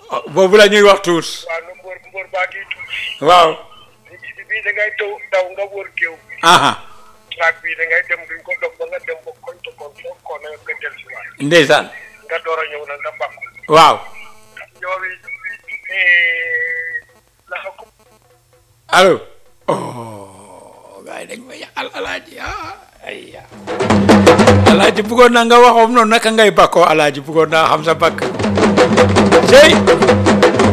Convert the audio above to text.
boobu la ñuy wax tuus waaw nu mbóor mbóor baa ngi tuuti waaw bi bii da ngay taw daw nga wër géew bi aha traak bii da ngay dem duñ ko dog ba nga dem ba koñ to koñ foofu ko na nga del si waat ndeysaan nga door a ñëw nag nga bàkku waaw ñoowi la ko allo oh gars yi dañ ma yàqal alaaji ah ay alaaji bëggoon naa nga waxoon noonu naka ngay bakkoo alaaji bëggoon naa xam sa bakk cey